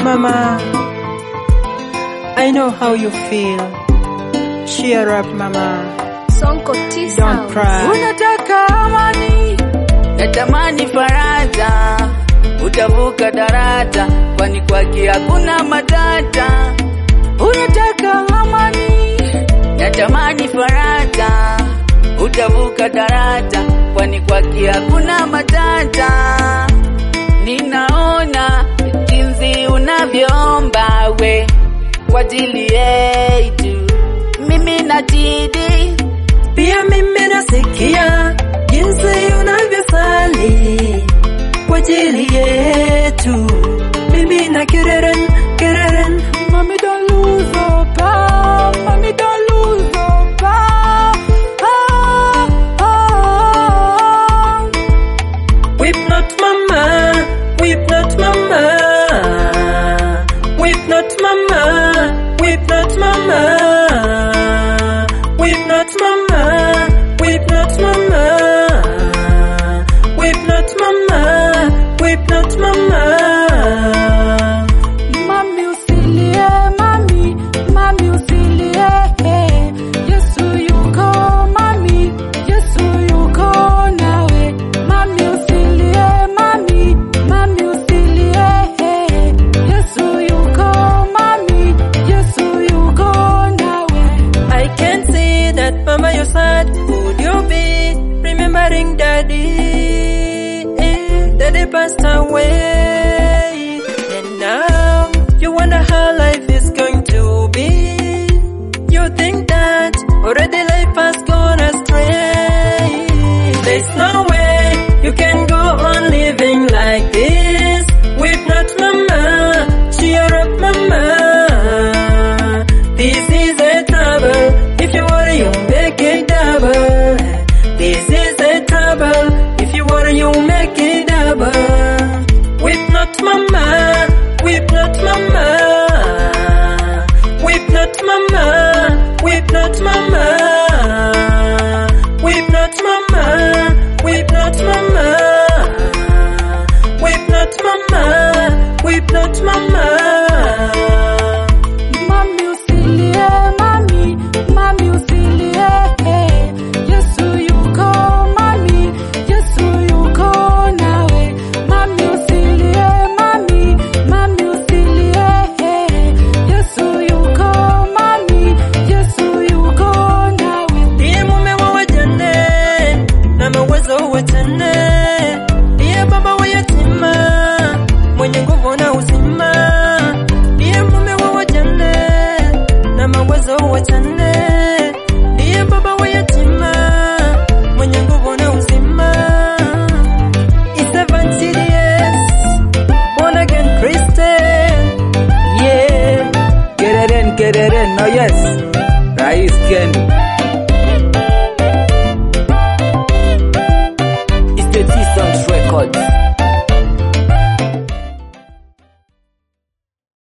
mama. I know how you feel. Cheer up, mama. Sonko T Don't Sound. cry. Unataka amani, natamani faraja, utavuka daraja, kwani kwake hakuna matata. Unataka amani, natamani faraja, utavuka daraja, kwani kwake hakuna matata. Ninaona jinsi unavyoomba we kwa ajili yetu, mimi najidi Pia mimi nasikia jinsi unavyosali kwa ajili yetu. Mimi na Kereren, Kereren, Mommy don't lose hope, ah, mommy don't lose hope, ah, ah, ah. weep not mama, weep not mama, weep not mama, weep not mama, weep not mama, weep not mama, weep not mama, weep not mama. Mami usilie, mami, mami usilie, eh. Yesu yuko, mami, Yesu yuko nawe. Mami usilie, mami, mami usilie, eh. Yesu yuko, mami, Yesu yuko nawe. I can see that mama you're sad. Would you be remembering daddy? Eh, Daddy passed away. And now you wonder how life is going to be. You think that already life has gone astray. There's no way you can go on living like this. Weep not mama, cheer up mama. This is a trouble. If you worry, you make it double. This is a trouble. If you worry, you make it double. Weep not mama, weep not mama. Weep not mama, weep not mama. Weep not mama, weep not mama. Weep not mama, weep not mama. Mami usilie, mami, mami usilie, eh. Yesu yuko, mami, Yesu yuko nawe. Mami usilie, mami, mami usilie, eh. Yesu yuko, mami, Yesu yuko nawe. Ndiye mume wa wajane na mawezo wajane, ndiye baba wa yatima mwenye nguvu na uzima, ndiye mume wa wajane na mawezo wajane, ndiye baba wa yatima mwenye nguvu na uzima. It's Evangelius, born again Christian, yeah. Kereren, kereren, oh yes. Rais Ken.